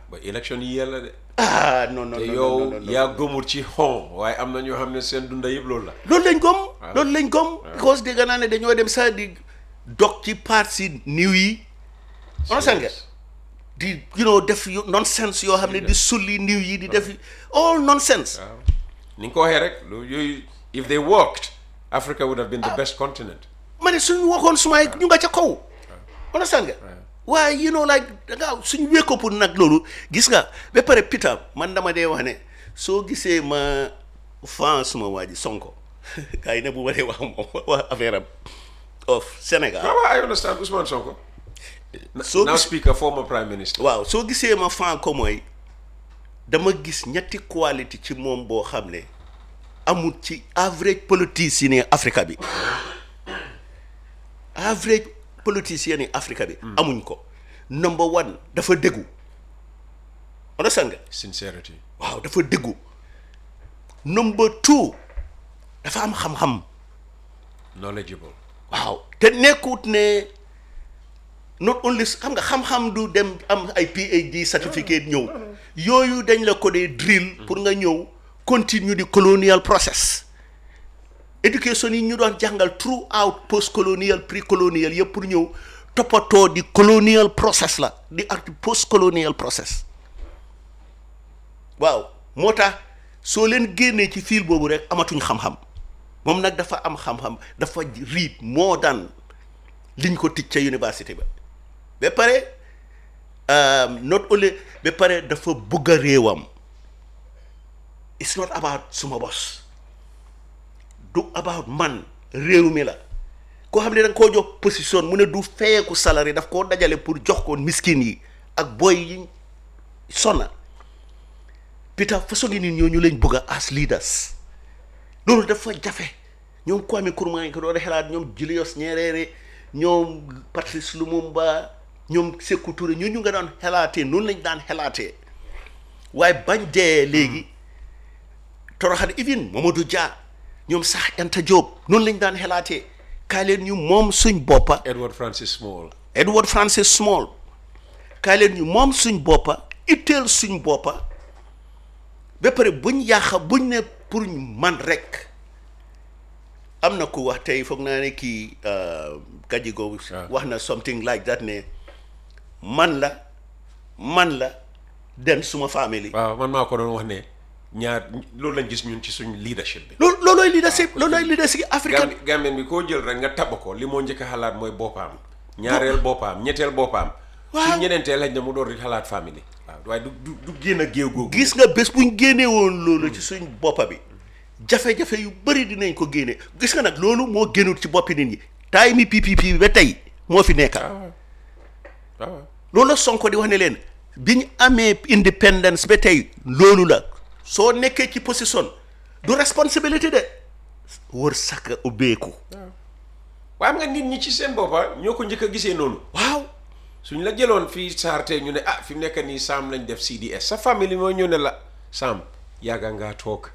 ba élection yi yàlla de ah non non te non yow non, non, non. yaa gëmul ci xon waaye am na ñoo xam ne seen dunda yëpp loolu la loolu lañ gom loolu lañ gom because dégg naa ne dañoo dem sax di dog ci part si niw yi understand nga di you know def yu nonsense yoo xam ne di sulli niw yi di def all nonsense waaw ni nga ko waxee rek lu yooyu if they worked Africa would have been the best continent ma ne suñu waxoon sumay ñu nga ca kaw understand nga waaye you know like da nga suñu wékko pour nag loolu gis nga ba pare Peter man dama dee wax ne soo gisee ma fan suma waa ji Sonko gars yi ne bu ma dee wax moom wax affaire am of Sénégal waaw waaw I understand Ousmane Sonko soo now gis speaker former prime minister waaw soo gisee ma fan ko mooy dama gis ñetti qualité ci moom boo xam ne amul ci average politicien yi Afrique bi average politicien yi Afrique bi amuñ ko number one dafa déggu understand nga sincerity waaw dafa déggu number two dafa am xam-xam knowledgeable waaw te nekkut ne not only xam nga xam-xam du dem am ay PhD certificate ñëw yooyu dañ la ko dee drill pour nga ñëw continue di colonial process éducation yi ñu doon jàngal throughout post colonial pre colonial yëpp pour ñëw toppatoo di colonial process la di ak post colonial process waaw moo tax soo leen génnee ci fiil boobu rek amatuñ xam-xam moom nag dafa am xam-xam dafa riit moo daan liñ ko tij ca université ba ba pare um, not only ba pare dafa bugg a réewam it's not about suma bos du about man réew mi la koo xam ne da nga koo jox position mu ne du feyeeku salari daf koo dajale pour jox ko miskin yi ak boy yi sonna Peter façon ngi nit ñooñu lañ bëgg a as leaders loolu dafa jafe ñoom Kwame Nkrumah yi ko doon xalaat ñoom Julius Nyerere ñoom Patrice Lumumba ñoom Sékou Touré ñooñu nga daan xalaatee noonu lañ daan xalaatee waaye bañ dee léegi toroxal even Mamadou Dia ñoom sax Anta Diop noonu lañ daan xalaatee kaay leen ñu moom suñ boppa Edward Francis Small Edward Francis Small kaay leen ñu moom suñ boppa itteel suñ boppa ba pare buñ yàqa buñ ne pour man rek am na ku wax tey foog naa ne kii Gajigo wax na something like that ne man la man la den suma famille waaw man maa ko doon wax ne ñaar loolu lañ gis ñun ci suñ leadership bi loolu loolooy leadership loolooy leadership africain Gambi Gambien bi koo jël rek nga taba ko li moo njëkk a xalaat mooy boppam ñaareel boppam ñetteel boppam Waaw. su ñeneenteel lañ ne mu door di xalaat famille waaw waaye du du du génn a géew googu gis nga bés buñ génnee woon loolu ci suñ boppa bi jafe-jafe yu bëri dinañ ko génne gis nga nag loolu moo génnul ci boppi nit ñi taay mi PPP bi ba tey moo fi nekkal waaw waaw loolu la Sonko di wax ne leen bi ñu amee independence ba tey loolu la soo nekkee ci position du responsabilité de wër saka ubbeeku waaye am nga nit ñi ci seen boppa ñoo ko njëkk a gisee noonu waaw suñ la jëloon fii saarte ñu ne ah fi mu nekk nii Sam lañ def CDS sa famille moo ñëw ne la Sam yàgga ngaa toog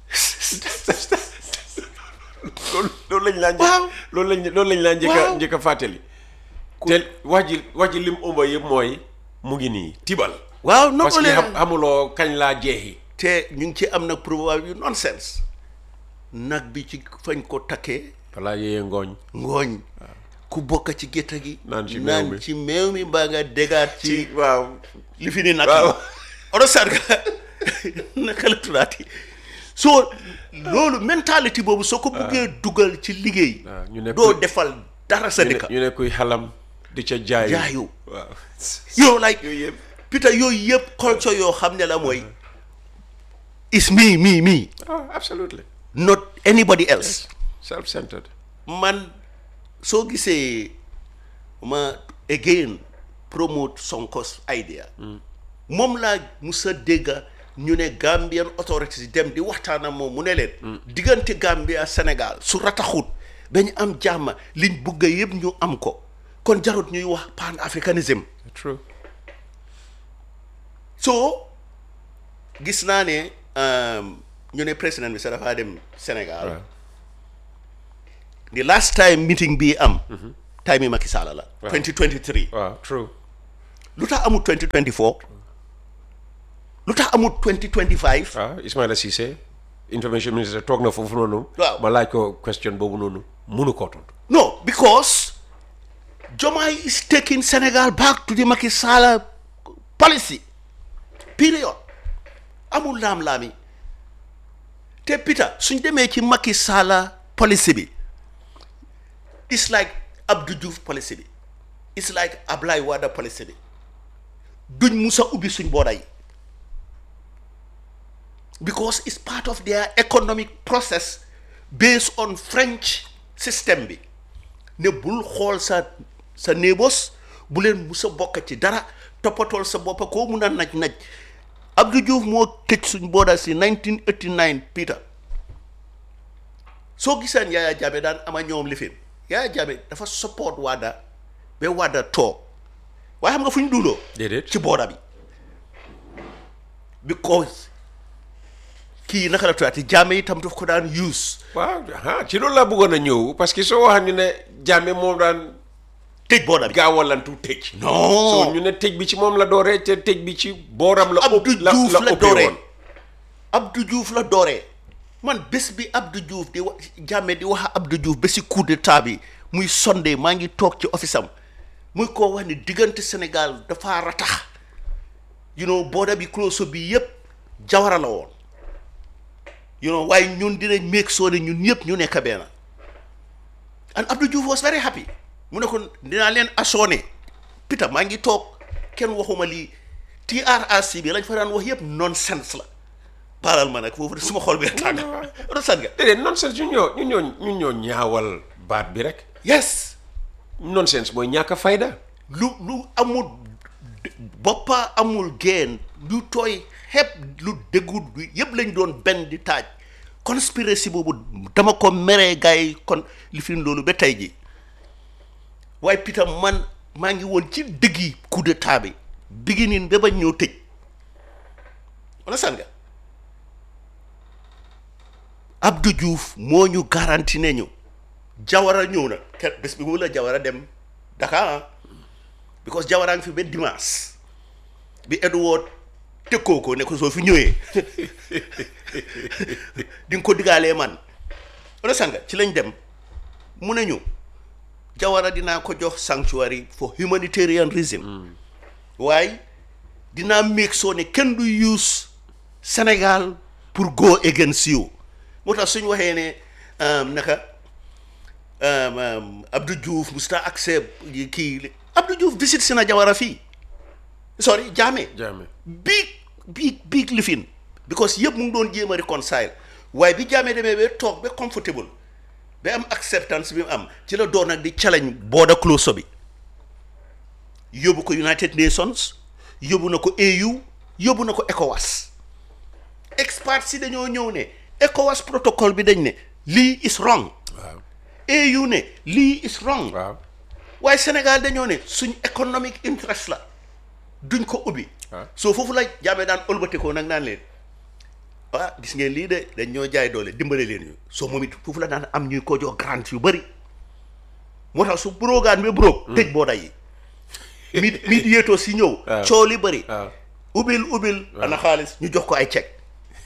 loolu loolu lañ laa njëkk Waaw. loolu lañ loolu lañ laa njëkk a Waaw. njëkk a fàttali te wax ji wax ji lim ëmba yëpp mooy mu ngi nii tibal waaw non parce que xam xamuloo kañ laa jeexi te ñu ngi ci am nag probable yu nonsense nag bi ci fañ ko takkee balaa yéyee ngooñ ngooñ ku bokk ci gétta gi Naan ci meew mi. naan ci meew mi mbaa nga dégaat ci waaw li fi ni nag Waaw. oto sarga naka la tuddaati soo loolu mentalité boobu soo ko buggee dugal ci liggéey waaw ñu ne doo kuy- defal dara sa ñu ne- dëkk ñu ne kuy xalam di ca jaayu jaayu waaw yow like yooyu yëpp Peter yooyu yëpp culture yoo xam ne la mooy is me me me ah absolutely not anybody else self-centered man soo gisee ma again promote Sonko's idea moom laa musa dégga ñu ne Gambian authorities yi dem di waxtaan ak moom mu ne leen diggante Gambia Sénégal su rataxut ba ñu am jàmm liñ bugga yëpp ñu am ko kon jarut ñuy wax pan africanism true so gis naa ne um, ñu ne président bi sax dafaa dem Sénégal waaw the last time meeting bii am time yi Macky Sall la Waaw. 2023 waaw true lu tax amul 2024 lu tax amul 2025 ah Ismaila Cissé information minister toog na foofu noonu. Waaw. ma laaj ko question boobu noonu munu koo tontu. no because Jomaay is taking Senegal back to the Macky Sall policy period amul laam-laami te Peter suñ demee ci Macky Sall policy bi it's like Abdou Diouf policy bi it's like Ablaye Wade policy bi duñ musa ubbi suñ booda yi because it's part of their economic process based on French system bi ne bul xool sa sa neighbors bu leen musa bokk ci dara toppatool sa boppa koo mun a naj naj Abdou Diouf moo tëj suñ booda si 1989 Peter soo gisaan Yaya Jammeh daan ama ñoom lifin Yaya Jammeh dafa support Wada ba Wada toog waaye xam nga fu ñu duuloo déedéet ci booda bi because kii naka la tuddati Jammeh itam daf ko daan use waaw ah ci loolu laa bëggoon a ñëw parce que soo waxee ñu ne Jammeh moom daan tëj booda bi gaawalantu tëj. non so ñu ne tëj bi ci moom la dooree te tëj bi ci booram la. Abdou ëpp- la Diouf la la ëppee dooree woon. Abdou Diouf la dooree man bés bi Abdou Diouf di wax Jammeh di wax Abdou Diouf ba si coup d'état bi muy sondé maa ngi toog ci office am muy koo wax ni diggante Sénégal dafa ratax you know booda bi close bi yëpp jawara la woon you know waaye ñun dinañ make sure ne ñun ñëpp ñu nekk benn and Abdou Diouf was very happy mu ne ko dinaa leen assoné Peter maa ngi toog kenn waxuma lii TRRC bi lañ fa daan wax yëpp nonsense la baaral ma nag foofu de suma xol bi tàng rosan nga déedéet nonsense ñun ñoo ñun ñoo ñun ñoo ñaawal baat bi rek. yes nonsense mooy ñàkk a fayda. lu lu amul boppa amul geen lu tooy xepp lu déggut lu yëpp lañ doon benn di taaj conspiracy boobu dama ko meree gars yi kon li fi loolu ba tey ji waaye Peter man maa ngi woon ci dëggi coup d'état bi beginning ba bañ ñëw tëj wala san nga Abdou Diouf moo ñu garanti ne ñu Jawara ñëw na ker bés bi mu la Jawara dem Dakar ah because Jawara ngi fi ba dimanche bi Edward tëkkoo ko ne ko soo fi ñëwee di nga ko digaalee man wala sanga ci lañ dem mu ne ñu Jawara dinaa ko jox sanctuary for humanitarian reason waaye dinaa make sure ne kenn du use Sénégal pour go against you moo tax suñ waxee ne um, naka um, um, Abdou Diouf musta accept yi kii Abdou Diouf visit si na Jawara fii sorry Jammeh Jammeh. big big big lifin because yëpp mu ngi doon jéem a reconcile waaye bi Jammeh demee ba toog ba comfortable ba am acceptance bi mu am ci la doon nag di challenge border closure bi yóbbu ko United Nations yóbbu na ko AU yóbbu na ko ECOWAS experts si dañoo ñëw ne ECOWAS protocole bi dañ ne lii is wrong waaw AU ne lii is wrong waaw waaye Sénégal dañoo ne suñ economic interest la duñ ko ubbi Ah. soo foofu la jaamee daan ëlbatikoo nag naan leen ah gis ngeen lii de dañ ñoo jaay doole dimbale leen ñu soo moom it foofu la daan am ñuy ko jox grant yu bëri moo tax su brogaan bi broog tëj booda yi mi mi yéetoo si ñëw waaw. coow li bëri waaw ubbil ubbil ana xaalis ñu jox ko ay chèque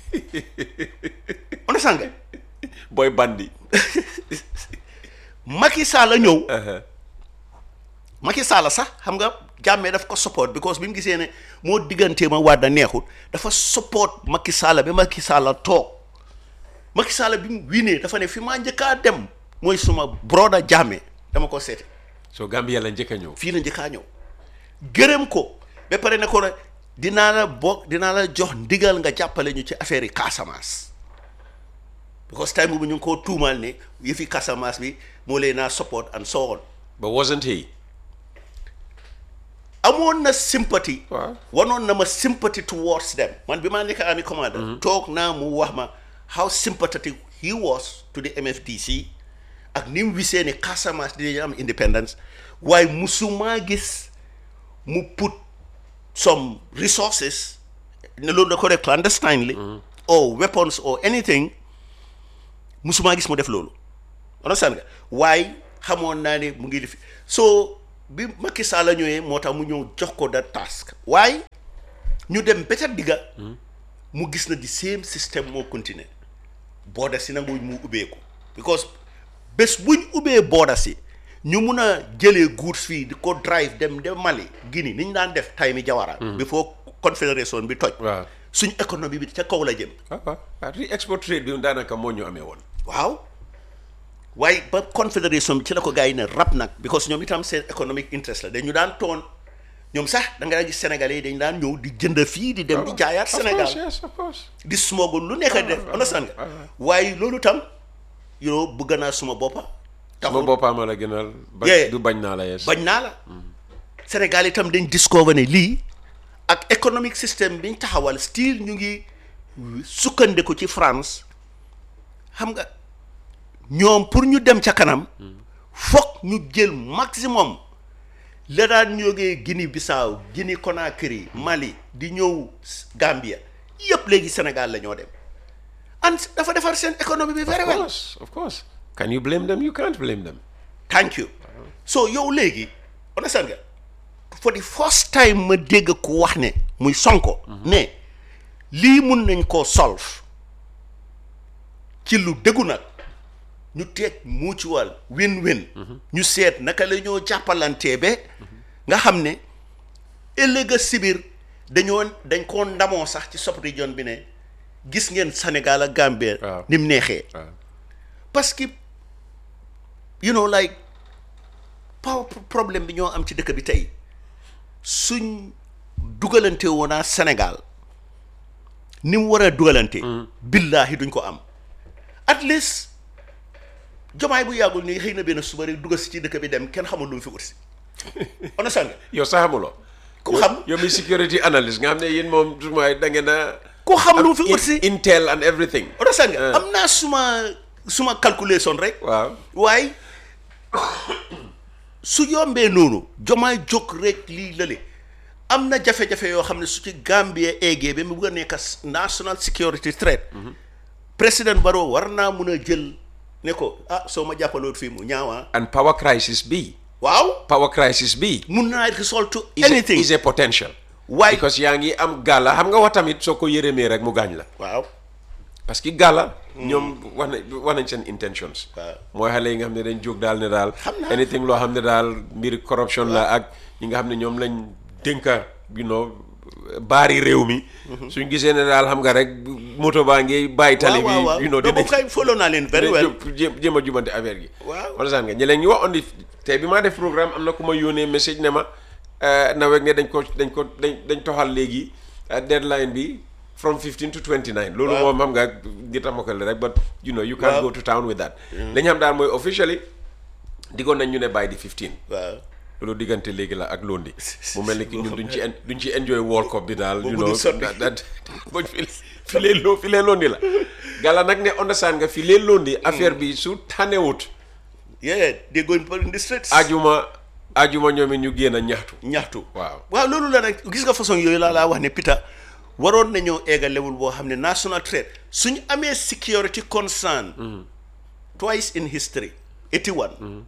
on est sànga booy bandi. Macky Sall la ñëw Macky Sall sax xam nga jàmmee daf ko support because bi mu gisee ne moo diggantee ma Wade neexut dafa support Macky Sall ba Macky Sall toog Macky Sall bi mu winee dafa ne fi maa njëkkaa dem mooy suma broda jàmmee dama ko seete soo Gambia la njëkk a ñëw. fii la njëkkaa ñëw gërëm ko ba pare ne ko ne dinaa la bokk dinaa la jox ndigal nga jàppale ñu ci affaire yi Casamance because time boobu ñu ngi koo tuumaal ne yëfi Casamance bi moo leen naa support and so on but wasn't he. amoon na sympathy Waaw. wanoon na ma sympathy towards them man bi maa nekk army commander toog naa mu wax ma how sympathetic he was to the MFDC ak ni mu wisee ne Casamance dinañu am independence waaye musumaa gis mu put some resources ne loolu da ko def clandestinely or weapons or anything musumaa gis mu def loolu understand nga waaye xamoon naa ne mu ngi def so bi Macky Sall la ñëwee moo tax mu ñëw jox ko da task waaye ñu dem ba ca digga mu gis na di same système moo continuer booda si nanguwuñ mu ubbeeku because bés buñ ubbee booda si ñu mun a jëlee goods fii di ko drive dem dem Mali Guinée ni ñu daan def tay mi Jawara before confédération bi toj waaw suñ économie bi ca kaw la jëm waaw waaw waaw re export trade bi daanaka moo ñu amee woon waaw waaye ba confédération bi ci la ko gars yi ne rab nag because ñoom itam seen economic interest la dañu daan toon ñoom sax da nga gis sénégalais yi dañu daan ñëw di jënd fii di dem di jaayaat Of Sénégal course, yes, of course. di smogul lu nekk def understand nga waaye loolu tam you know bëgg naa suma boppa sama taxul boppam la gënal ba Yeah. du bañ naa la yes bañ naa la Sénégal itam dañ discover ne lii ak economic system biñ taxawal still ñu ngi sukkandiku ci France xam nga ñoom pour ñu dem ca kanam foog ñu jël maximum la daan jógee Guinée Bissau Guinée Conakry Mali di ñëw Gambia yëpp léegi Sénégal la ñoo dem and dafa defar seen économie bi very of well course of course can you blame them you can't blame them thank you so yow léegi understand nga for the first time ma dégg ku wax ne muy sonko ne lii mun nañ koo solve ci lu dëggu nag ñu teeg mutual win-win ñu seet naka la ñoo jàppalantee ba nga xam ne ëllëg a sibir dañoo dañ koo ndamoo sax ci sub region bi ne gis ngeen Sénégal ak Gambie Waaw. ni mu neexee waaw parce que you know like power problème bi ñoo am ci dëkk bi tey suñ dugalante woonaa Sénégal ni mu war a dugalante billaahi duñ ko am at least jomaay bu yàggul nii xëy na benn suba rek dugal si ci dëkk bi dem kenn xamul lu mu fi ut si understand nga yow sax xamuloo ku xam yow mi security analyst nga xam ne yéen moom sumaay da ngeen a ku xam lu mu fi in- ut si intel and everything understand nga Ah. am naa suma suma calculation rek waaw waaye su yombee noonu jomaay jóg rek lii lële am na jafe-jafe yoo xam ne su ci Gambie eggee ba mu bëgg a nekk as- national security threat président Barrow war naa mun a jël ne ko ah soo ma jàppaloot fii mu ñaawaa and power crisis bi waaw power crisis bi mun naa result to is a, anything is a potential Why? because yaa ngi am gàlla xam nga wax tamit soo ko yërëmee rek mu gaañ la waaw parce que gàlla ñoom wax na wax nañ seen intentions Waaw. mooy xale yi nga xam ne dañ jóg daal ne daal Xam naa. anything loo xam ne daal mbiri corruption la ak ñi nga xam ne ñoom lañ dénka you know baari réew mi suñ gisee ne daal xam nga rek moto baa ngi bàyyi tali bi waaw waaw you know waaw boobu kay follow naa leen very well jéem jéem a jubante affaire gi Waaw. understand nga ñi leen ñu wax on di tey bi maa def programme am na ku ma yónnee message ne ma nawet ne dañ ko dañ ko dañ dañ toxal léegi uh, deadline bi from 15 to 29 loolu Waaw. moom xam nga ngi tamakal rek but you know you can't Waaw. go to town with that dañ xam daal mooy officially diggoon nañ ñu ne by the 15 waaw loolu diggante léegi la ak londi mu mel ni ki ñun duñ ci en duñ ci enjoy world cup bi daal you Boobu know du sotti. that- that- buñ fi fi lee loo fi lee londi la gala nag ne understand nga fi lee londi affaire bi su tanewut yeah they going for in the streets ajuma ajuma ñoom it ñu génn a ñaxtu ñaxtu waaw waaw loolu la nag gis nga façon yooyu laa laa wax ne Peter waroon nañoo egga level boo xam ne national threat suñu amee security concern twice in history 81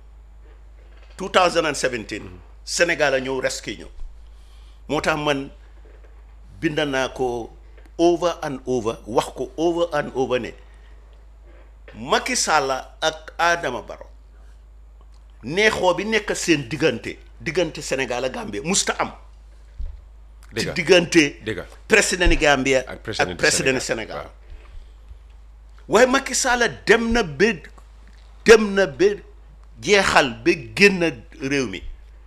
2017 Sénégal a ñëw rescue ñu moo tax man bind naa ko over and over wax ko over and over ne Macky Sall ak Adama Barrow neexoo bi nekk seen diggante diggante Sénégal ak Gambie musta am ci dëgga diggante dëgga président Gambia ak président ak président Sénégal Sénégal waaye Macky Sall dem na ba dem na ba jeexal ba génn réew mi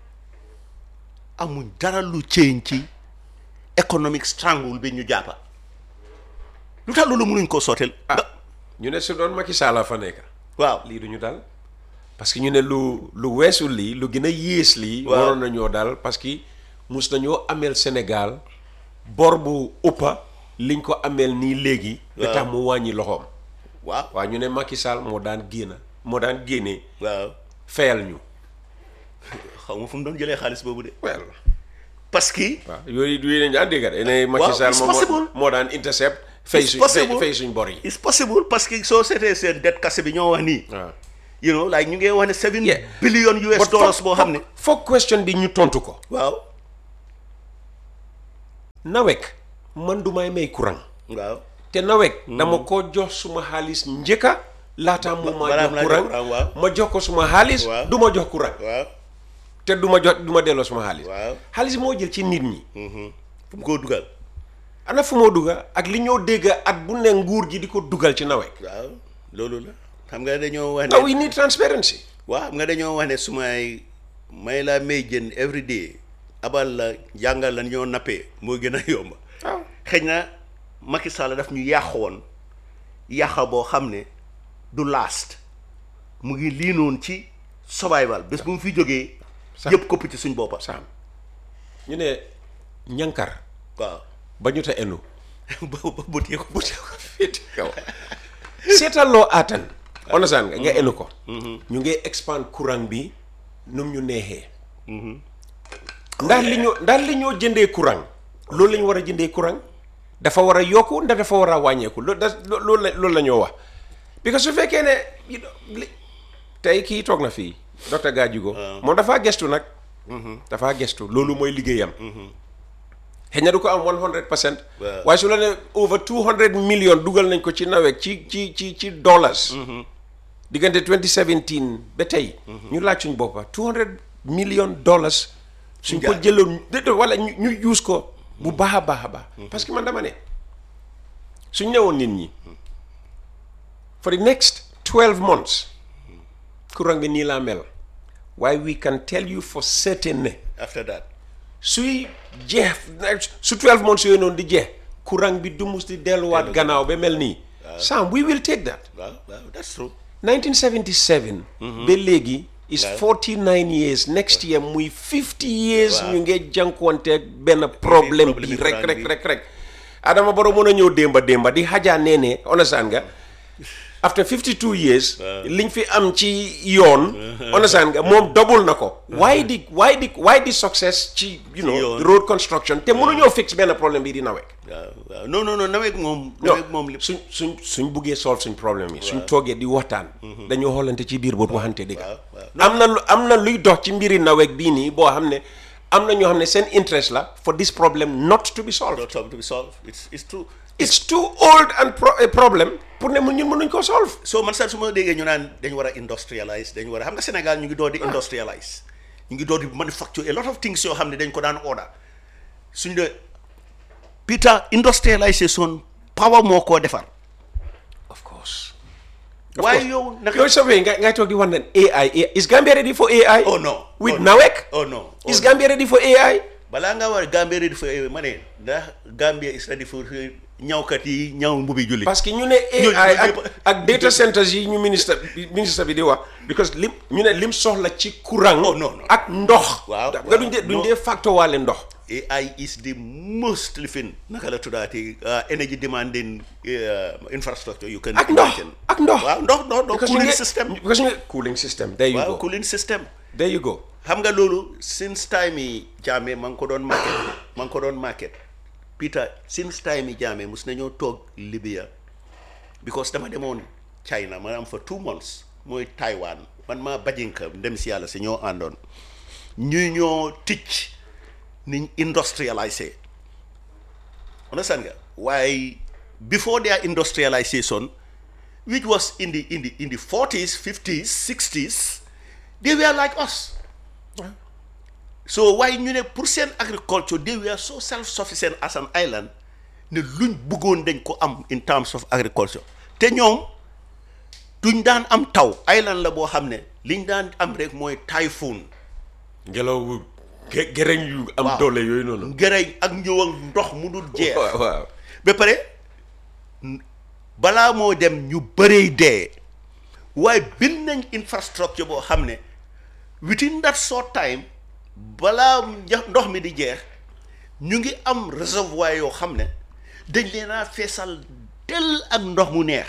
amuñ dara lu ceeñ ci economic strangle bi ñu jàppa lu tax loolu mënuñ koo sooteel ah ñu ne su doon Macky Sall fa nekk waaw lii duñu dal parce que ñu ne lu lu weesu lii lu gën a yées lii Waaw. waroon nañoo dal parce que mus nañoo ameel Sénégal bor bu ëppa liñ ko ameel nii léegi ba Waaw. tax mu wàññi loxoom waaw waaw ñu ne Macky Sall moo daan génn moo daan génnee waaw fayal ñu xaw ma fu mu doon jëlee xaalis boobu de well parce que waaw yooyu yooyu dañ daan dégg de ne Macky Waaw, Sall it's moom moo- possible. moo daan intercept fay It's suñ possible. fay suñ bor yi it's possible parce que soo seetee seen dette kase bi ñoo wax nii waaw you know like ñu ngi wax ne seven Yeah. billion US But dollars foog- boo xam ne foog question bi ñu tontu ko waaw nawek man du may may courant waaw te nawek dama ko jox suma xaalis njëkka laata mu ma balaa jox mu laa jox courant courant, waaw. ma jox ko suma xaalis Waaw. du ma jox courant waaw te du ma jox du ma delloo suma xaalis waaw xaalis moo jël ci nit ñi fu mu koo dugal ana fu moo dugga ak li ñoo dégg at bu ne nguur gi di ko dugal ci nawek waaw loolu la xam nga dañoo wax now ne we need transparency waaw xam nga dañoo wax ne su may may laa may jën every day abal la jàngal la ñoo nappee moo gën a yomba waaw xëy na Macky Sall daf ñu yàq woon yàqa boo xam ne du last mu ngi lii noonu ci survival bés bu mu fi jógee Sax. yëpp kopp ci suñ boppa saam ñu ne ñankar waaw ba ñu ta enu ba ba bu tee ko bu tee ko féeti kaw seetal loo aatan understand nga nga enu ko ñu ngi expand courant bi num ñu neexee ndax li ñoo ndax li ñoo jëndee courant loolu la ñu war a jëndee courant dafa war a yokku ndax dafa war a wàññeeku loolu da loolu la loolu la ñoo wax because su fekkee ne you know, li tey kii toog na fii docteur Gadjigo moom dafaa gestu nag dafaa gestu loolu mooy liggéeyam xëy na du ko am 100 percent Waaw. waaye su la ne over 200 million dugal nañ ko ci nawet ci ci ci ci dollars diggante 2017 ba tey ñu laaj suñ boppa 200 million dollars suñ ko jaar. jëloon déedéet wala ñu ñu use ko bu baax a baax a baax parce que man dama ne suñ newoon nit ñi for the next 12 months courant bi nii laa mel waaye we can tell you for certain ne after that suy jeex su 12 months yooyu noonu di jeex courant bi du mus di delluwaat gannaaw ba mel nii Sam we will take that waaw waaw that's true 1977 ba léegi is 49 years next year muy 50 years ñu ngi jànkuwanteeg benn problème problème bi bi rek courant rek bi. rek rek Adama Barrow mën a ñëw démba démba di xajaa nee ne understand nga after 52 years liñ fi am ci yoon understand nga moom double na ko why di why di why di success ci you know yoon. road construction te mënuñoo fix benn problème bi di nawek waaw waaw non non non nawet moom non nawet moom li suñ suñ suñ buggee solve suñ problème yi suñ toogee di waxtaan dañoo xoolante ci biir boot waxante dëgg waaw waaw am na lu am na luy dox ci mbiri nawek bii nii boo xam ne am na ñoo xam ne seen interest la for this problem not to be solved not to be solved it's it's true it's too old and pro a problem pour ne mu ñun mënuñ koo solve so man sax su ma déggee ñu naan dañu war a industrialize dañu war a xam nga Sénégal ñu ngi door di industrialize ñu ngi door di manufacture a lot of things yoo xam ne dañ ko daan order suñu de Peter industrialisation power moo koo defar of course waaye yow naka yooyu sofee nga ngay toog di wax ne AI is Gambia ready for AI oh no with oh, no. nawek oh no oh, is no. Gambia ready for AI balaa nga war Gambia ready for ma ne ndax Gambia is ready for ñawkat yi ñaw mbubi julli parce que ñu ne Ñooñu- AI ak ñooñu- ak data centers yi ñu ministre bi ministre bi di wax because lim ñu ne lim soxla ci courant. Oh, non, non. ak ndox. Waaw, nga duñ dee waaw, duñ non. dee facto waale ndox. AI is the most lifin naka la tuddaati uh, energy demanding uh, infrastructure you can ak ndox imagine. ak ndox. waaw ndox ndox ndox Because ñu cooling ngi- system because ñu ngi cooling system there you waaw go cooling system there you go. xam nga loolu since time yi Jammeh ma ngi ko doon market ma ngi ko doon market Peter since time yi Jammeh mus nañoo toog Libya because dama demoon China ma am fa two months mooy Taiwan man maa bajinka dem si yàlla si ñoo àndoon ñu ñoo ticc niñ industrialisé understand nga waaye before their industrialisation which was in the in the in the 40s 50s 60s they were like us so waaye ñu ne pour seen agriculture they were so self sufficient as an island ne luñ bëggoon dañ ko am in terms of agriculture te ñoom duñ daan am taw island la boo xam ne liñ daan am rek mooy typhoon ngelaw bu ge- gereñ yu am Waaw. doole yooyu noonu. ngërëñ ak ñëw ak ndox mu dul jeex waaw waaw. ba pare balaa moo dem ñu bëree dee waaye build nañ infrastructure boo xam ne within that short time balaa nja- ndox mi di jeex ñu ngi am réservoir yoo xam ne dañ leen a feesal del ak ndox mu neex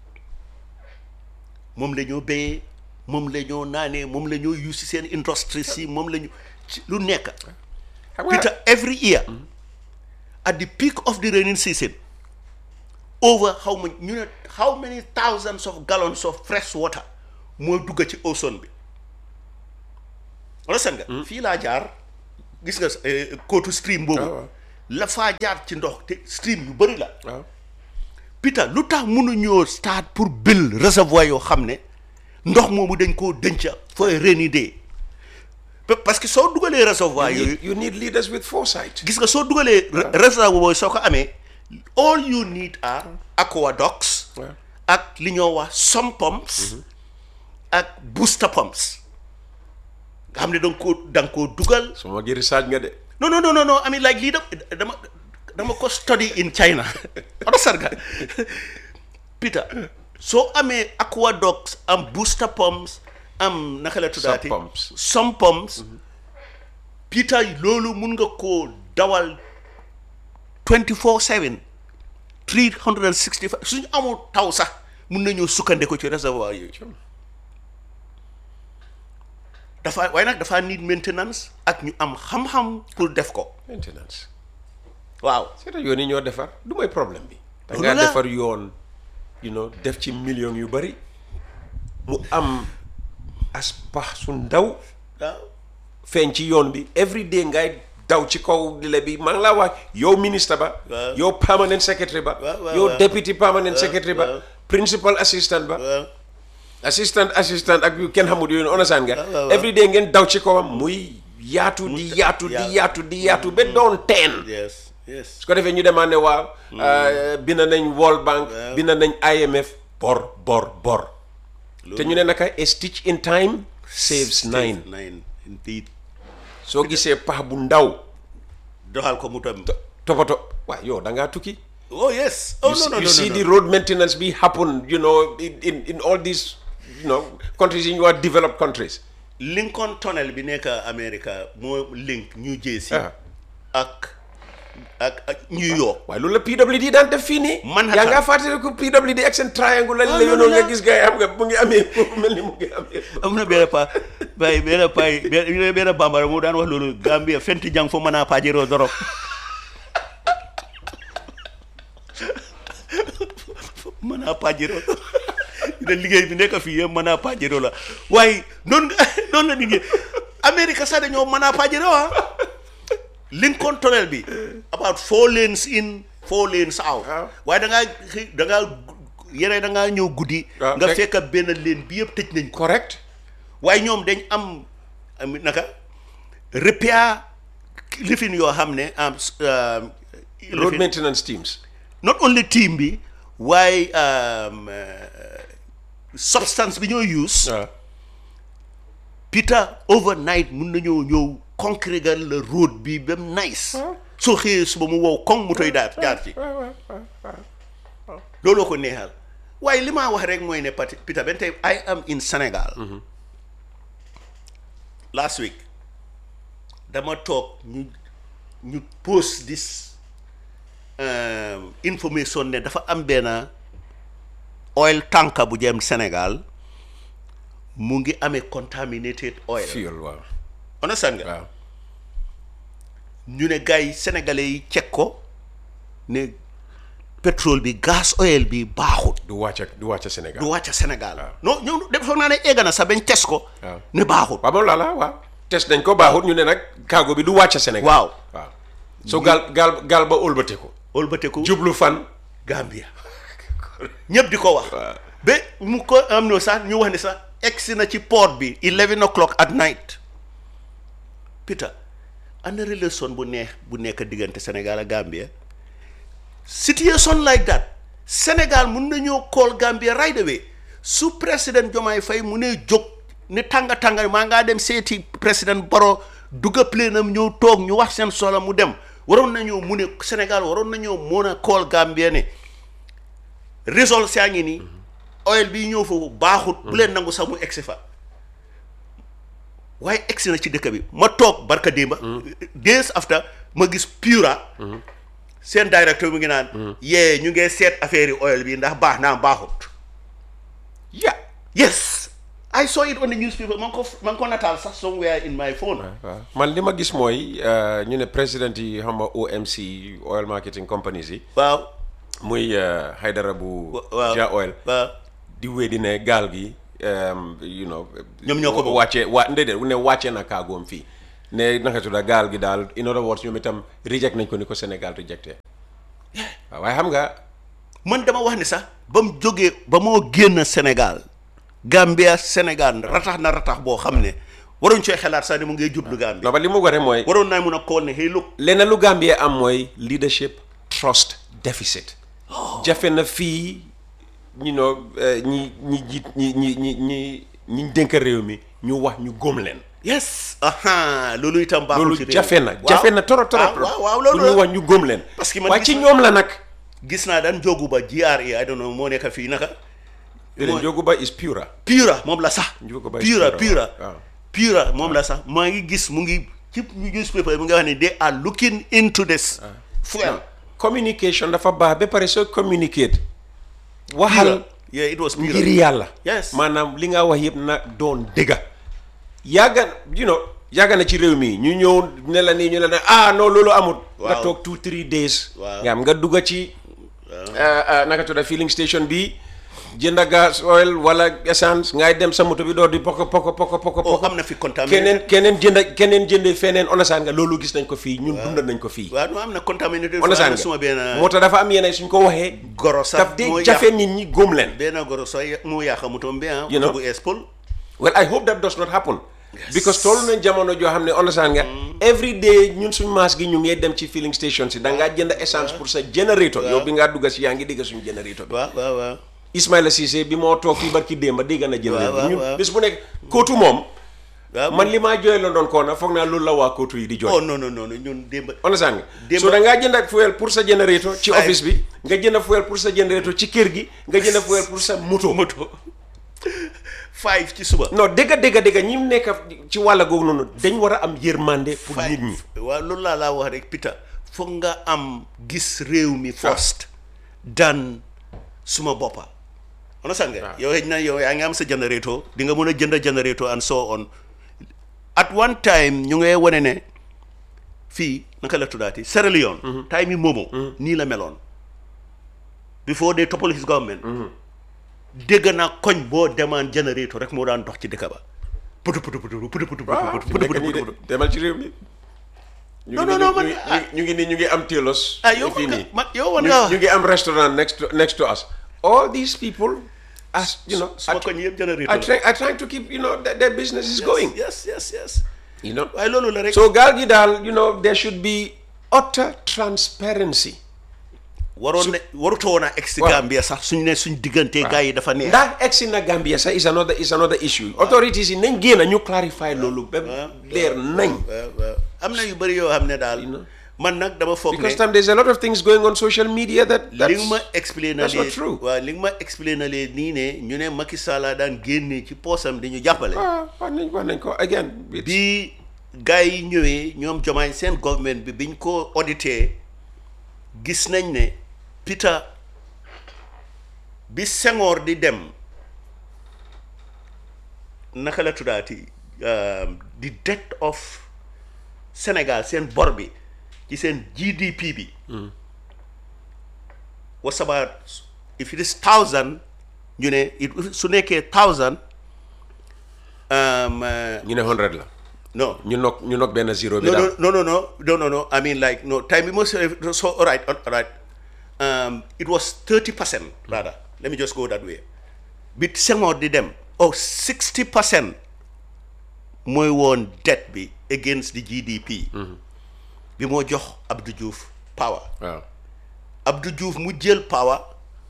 moom la ñoo béyee moom la ñoo naanee moom la ñoo use si seen industrie si moom la ñu ci lu nekk xam nga Peter every year at the peak of the raining season over how much ñu ne how many thousands of gallons of fresh water mooy dugg ci ocean bi wala seen nga fii laa jaar gis nga eh, kootu stream boobu waaw. la faa jaar ci ndox te stream yu bëri la waaw Peter lu tax mënuñoo start pour bil réservoir yoo xam ne ndox moomu dañ koo denc for a rainy day Pa- parce que soo dugalee réservoir you yooyu need, you need leaders with foresight gis nga soo dugalee re- réservoir boobu soo ko amee all you need are aqueducts waaw ak li ñoo wax sump pumps ak booster pumps nga xam ne da nga koo da nga koo dugal su ma gi research nga de non non non non non I mean like lii da dama dama ko study in China understand nga Peter soo amee aqueducts am booster pumps am naka la tuddaati Sump pumps. sump pumps Peter loolu mun nga koo dawal 24/7 365 suñu amul taw sax mun nañoo sukkandiku ci réservoir yooyu dafa waaye nag dafa need maintenance ak ñu am xam-xam pour def ko maintenance waaw c'est yoon yi ñoo defar du mooy problème bi da Loolu ngaa la. defar yoon you know def ci millions yu bari mu am as pax su ndaw waaw feeñ ci yoon bi every day ngay daw ci kaw dile bi maa ngi laa wax yow ministre ba Waaw. yow permanent secretary ba Waaw, waaw, yow waaw. deputy permanent secretary ba waaw. principal assistant ba waaw assistant assistant ak yu kenn xamul yooyu understand nga waaw, waaw. every day ngeen daw ci kawam muy yaatu di yaatu di yaatu. yaatu di yaatu ba doon teen yes yes su ko defee ñu demande waaw bind nañ World Bank bind nañ IMF bor bor bor te ñu ne naka a stitch in time saves nine nine indeed soo gisee pax bu ndaw doxal ko mu tam topato waaw yow da ngaa tukki oh yes oh you no see, no you no see no, the no. road maintenance be happen you know in, in, in all these you know countries in your developed countries Lincoln Tunnel bi nekk America moo link New Jersey Ah. ak ak ak New York waaye loolu la PWD daan def fii nii Manhattan. yaa ngaa fàttaliku PWD ak seen triangle la Ah, la yoonoo loolu nga la. gis gars yi xam nga mu ngi amee mel ni mu ngi amee am na benn pa bay benn pay benn benn bambara mu daan wax loolu Gambia fenti jang fo mën a pajiroo dorop mën a pajiroo ne liggéey bi nekk fii yëpp mën a pajiroo la waaye noonu nga noonu la nit ñi Amérique sax dañoo mën a pajiroo ah Lincoln Tunnel bi about four lanes in four lanes out Waaw. waaye da ngaa xëy da ngaa yére da ngaa ñëw guddi Waaw, nga fekk- fekk benn leen bi yëpp tëj nañ ko correct waaye ñoom dañ am am naka repair lifin yoo xam ne am um, road lifin- maintenance teams not only team bi waaye um, uh, substance bi ñoo use waaw Peter overnight mun nañoo ñëw concrégal le road bi ba mu nice soo xëyee suba mu wow koŋ mu toy daal jaar ci looloo ko neexal waaye li ma wax rek mooy ne pati Peter ben tey I am in Sénégal last week dama toog ñu ñu post this um, information ne dafa am benn oil tanker bu jëm Sénégal mu ngi amee contaminated oil fuel waaw understand nga waaw ñu ne gars yi sénégalais yi cek ko ne pétrole bi gaz oil bi baaxut du wàcc du wàcc Sénégal du wàcc Sénégal non ñoom def foog naa ne egg na sax bañ test ko waaw. ne baaxut waaw moom laa la waaw test nañ ko baaxut ñu ne nag cargo bi du wàcc Sénégal waaw waaw so gaal gaal gaal ba ëlbate ko ëlbateku jublu fan Gambia ñëpp di ko wax ba mu ko am no sax ñu wax ne sax egsi na ci port bi eleven o'clock at night Peter ana relation bu neex bu nekk diggante Sénégal ak Gambia situation like that Sénégal mun nañoo call Gambia right away su président Diomaye Faye mu ne jóg ne tànga tànga maa ngaa dem seeti président Barrow dugga plénam ñëw toog ñu wax seen soxla mu dem waroon nañoo mu ne Sénégal waroon nañoo mën a call Gambia ne résolve saa ngi nii oil bi ñëw foofu baaxut bu leen nangu sax mu egsi fa waaye egsi na ci dëkk bi ma toog barka démba days after ma gis Pura seen directeur mu ngi naan yee ñu ngee seet affaire yi oil bi ndax baax naa baaxut ya yes I saw it on the newspaper man ko man ko nataal sax somewhere in my phone waaw man li ma gis mooy euh, ñu ne président yi xam nga OMC oil marketing companies yi waaw muy euh, Haidara bu waaw Ja Oil waaw di wéy di ne gaal gi um, you know Ñoom ñoo ko moom. wàccee waa ndéedéet ne wàccee na kaagoom fii ne naka tudda gaal gi daal in other words ñoom itam reject nañ ko ni ko Sénégal rejecté waaw waaye xam nga man dama wax ni sax ba mu jógee ba moo génn Sénégal Gambia Sénégal ratax na ratax boo xam ne waruñ cooy xalaat sax ne mu ngay jublu Gambia non ba li mu gore mooy waroon naa mun a kool ne hey look leneen lu Gambie am mooy leadership trust deficit jafe na fii ñu know ñi ñi jiit ñi ñi ñi ñi ñi dénk réew mi ñu wax ñu góom leen yes aha loolu itam baaxul loolu ci réew jafe na Waaw. jafe na torop torop waaw waaw pour loolu ñu la. wax ñu góom leen Parce que man waaye gis ci naa- ñoom la nag gis naa daan jógu ba GRA I don't know moo nekk fii naka déedéet Njogu Ba is pura pura moom la sax Njogu Ba pura Pura, pura waaw. pura moom la sax maa ngi gis mu ngi ci newspaper mu ngi wax ne they are looking into this fuel communication dafa baax ba pare soo communicate waxal pura yeah it was pura ngir yàlla Yes. maanaam li nga wax yëpp na doon dëgga yàgga you know yàgga na ci réew mi ñu ñëw ne la nii ñu ne la ah non loolu amut nga Waaw. toog two three days Waaw. nga am nga dugga ci ah, ah, naka tudda filling station bi jënda gas oil wala essence ngay dem sa moto bi door di poko poko poko poko oh poko am na fi contaminated keneen keneen jënda keneen jënde feneen onasaan nga loolu gis nañ ko fii ñun dundal nañ ko fii waaw no am na contaminated onasaan suma nga benn moo tax dafa am yeneen suñ ko waxee goro sax daf moo dee yàq jafe nit ñi góom leen benn goro sax moo yàq motom bi ah You know? jógu espol well I hope that does not happen because toll nañ jamono joo xam ne understand nga every day ñun suñ maas gi ñu ngee dem ci filling station si da ngaa jënd essence pour sa générateur yow bi ngaa dugga si yaa ngi dégg suñu générateur bi waaw waaw waaw Ismaila Cissé bi moo toog fii barki démb dégg na waaw, générateur ñun waaw. bés bu nekk kootu moom waaw man li maa jooy la doon koona foog naa loolu la waa kootu yi di jooy oh non non non ñun démb understand nga Démb- so da ngaa jënd fuel pour sa générateur ci Five. office bi nga jënd fuel pour sa générateur ci kër gi nga jënd fuel pour sa moto moto five ci suba non dégga dégga dégga ñi nekk ci wàlla googu noonu dañ war a am yërmande pour nit ñi waaw loolu laa laa wax rek Peter foog nga am gis réew mi first dan suma boppa understand nga yow xëy na yow yaa ngi am sa générateur di nga mën a jënd générateur and so on at one time ñu ngay wane ne fii naka la tuddaati Sierra Leone time yi moomo nii la meloon before they topple his government dégg naa koñ boo demaan générateur rek moo daan dox ci dëkk ba putu putu putu putu putu waaw putu fi putu nekk putu nii de putu demal ci réew mi. ñu Non, ngi non, nii- non, man- ñu ngi- ñu ngi nii ñu ngi am telos. ah yow fii man nii nga man yow man ñu nga ñu ngi am restaurant next to next to us. all these people as you know suma are, koñ yëpp générateur are, trying, are trying to keep you know their, their business is going. yes yes yes you know. waaye loolu la rek so gaal gi daal you know there should be utter transparency. waroon ne warutoo woon a egg si Waaw. Gambia sax suñ ne suñ diggante gars yi dafa neex ndax egsi na Gambia sax is another is another issue. authorities yi nañ génn ñu clarify loolu ba leer nañ. waaw waaw am na yu bëri yoo xam ne daal man nag dama foog ne because tam there's a lot of things going on social media that li that's, nga ma explainer that's not true. waaw li nga ma explainer nii ne ñu ne Macky Sall daan génne ci poosam di ñu jàppale ah wax nañ wax nañ ko again. it's- bi gars yi ñëwee ñoom jomaay seen government bi biñ ko audité gis nañ ne Peter bi Senghor di dem naka la tuddaati um, the debt of Sénégal seen bor bi ci seen GDP bi was about if it is thousand ñu ne it su nekkee thousand um, uh, ñu ne 100 la. no ñu nok ñu nok benn zero bi no, daal. no, no, no, no, no, no, no. I mean, like, no. Time we must. So, all right, all right. Um, it was thirty percent rather. Let me just go that way. But Senghor did them. Oh, 60 percent. mooy woon debt bi against the GDP. bi moo jox Abdou Diouf power. waaw. Abdou Diouf mu jël power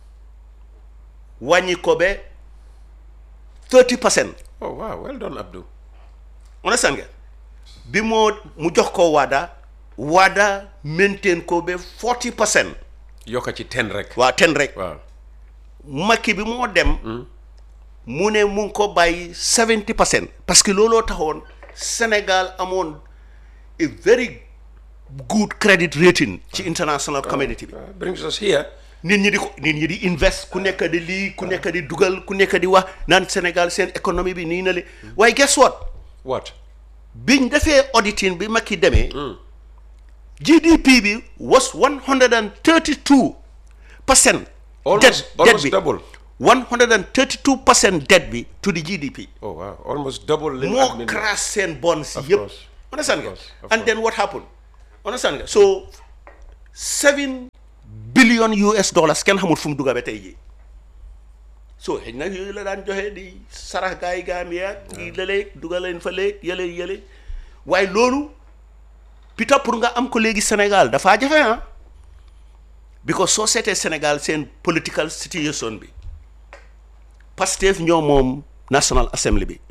wàññi ko ba 30 percent. oh wow well done Abdou. understand nga bi moo mu jox ko Wada Wada maintain ko ba 40 percent yokka ci 10 rek. waa ten rek waaw. Macky bi moo dem mu ne mu ngi ko bàyyi 70 percent parce que looloo taxoon Sénégal amoon a very good credit rating ci international community bi Uh, brings us here. nit ñi di ko nit ñi di invest ku nekk di lii ku nekk di dugal ku nekk di wax naan Sénégal seen économie bi nii na li waaye guess what what. biñ defee auditing bi Macky demee GDP bi was one hundred and thirty two percent Almost- almost double. one hundred and thirty two percent debt bi to the GDP oh wow almost double. li moo admin- crash seen bonds Of yëpp course. understand nga course, of and then what happened understand nga so seven billion US dollars kenn xamul fu mu dugga ba tey jii so xëy na yooyu la daan joxe di sarax gaa yi gaam yaag ngi lëleeg dugal leen fa léeg yële yële waaye loolu pita pour nga am ko léegi Sénégal dafaa jafe ah because soo seetee Sénégal seen political situation bi Pastef ñoo moom National Assembly bi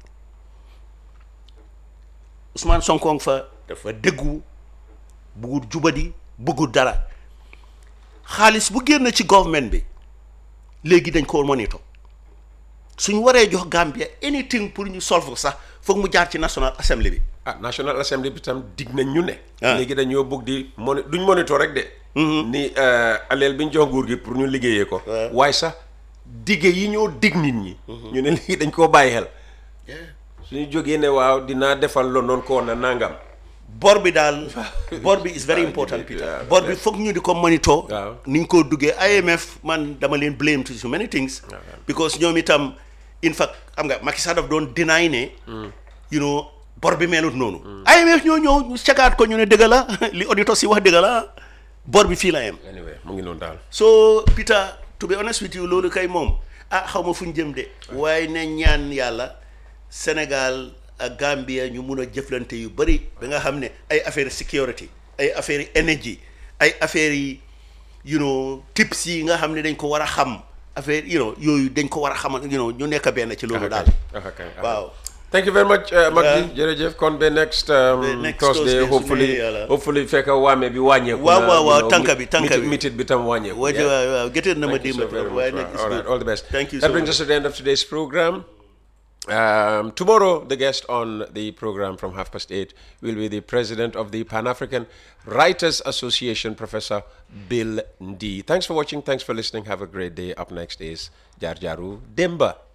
Ousmane Sonko nga fa dafa déggu buggut jubadi buggut dara xaalis bu génn ci government bi léegi dañ ko monitor suñ waree jox Gambia anything pour ñu solve ko sax foog mu jaar ci National Assembly bi ah National Assembly bi tam dig nañ ñu ne. Ah. léegi dañoo bëgg di moni duñ monitor rek de. ni euh, aleel bi ñu jox nguur gi pour ñu liggéeyee ko. Ouais. waaye sax dige yi ñoo dig nit ñi. ñu ne léegi dañ koo bàyyi xel. suñu jógee ne waaw dinaa defal lo noonu ko na nangam. bor bi daal bor bi is very important Peter Yeah, bor bi foog ñu di ko monitor Waaw. ni ñu ko duggee IMF man dama leen blame to so many things because ñoom itam in fact xam nga Macky Sall daf doon deny ne you know bor bi melut noonu IMF ñoo ñëw ñu cagaat ko ñu ne dëgg la li auditor si wax dëgg la bor bi fii la yem anyway mu ngi noonu daal. so Peter to be honest with you loolu kay moom ah xaw ma fu ñu jëm de waaye ne ñaan yàlla Sénégal ak Gambia ñu mun a jëflante yu bëri ba nga xam ne ay affaire security ay affaire yi energy ay affaire yi you know tips yi nga xam ne dañ ko war a xam affaire you know yooyu dañ ko war a xamal you know ñu nekk benn ci loolu daal Ah, kay, ah, waaw Thank you very much, uh, Magdi. Jërëjëf kon ba next, um, Ba next Thursday, Thursday, su hopefully, neexee yàlla. hopefully fekk waame bi wàññeeku. Waaw, na, waaw, you waaw, know, tànka bi, mit- tànka mit- bi. mitit bi tam wàññeeku. waaw yeah. waaw waaw gëtën na ma Thank you dimba so very waaye much. nag it's All right, good. all the best. Thank you That so brings much. us to the end of today's program. Um, tomorrow, the guest on the program from half past eight will be the president of the Pan African Writers Association, Professor Bill Ndi. Thanks for watching. Thanks for listening. Have a great day. Up next is Jarjaru Demba.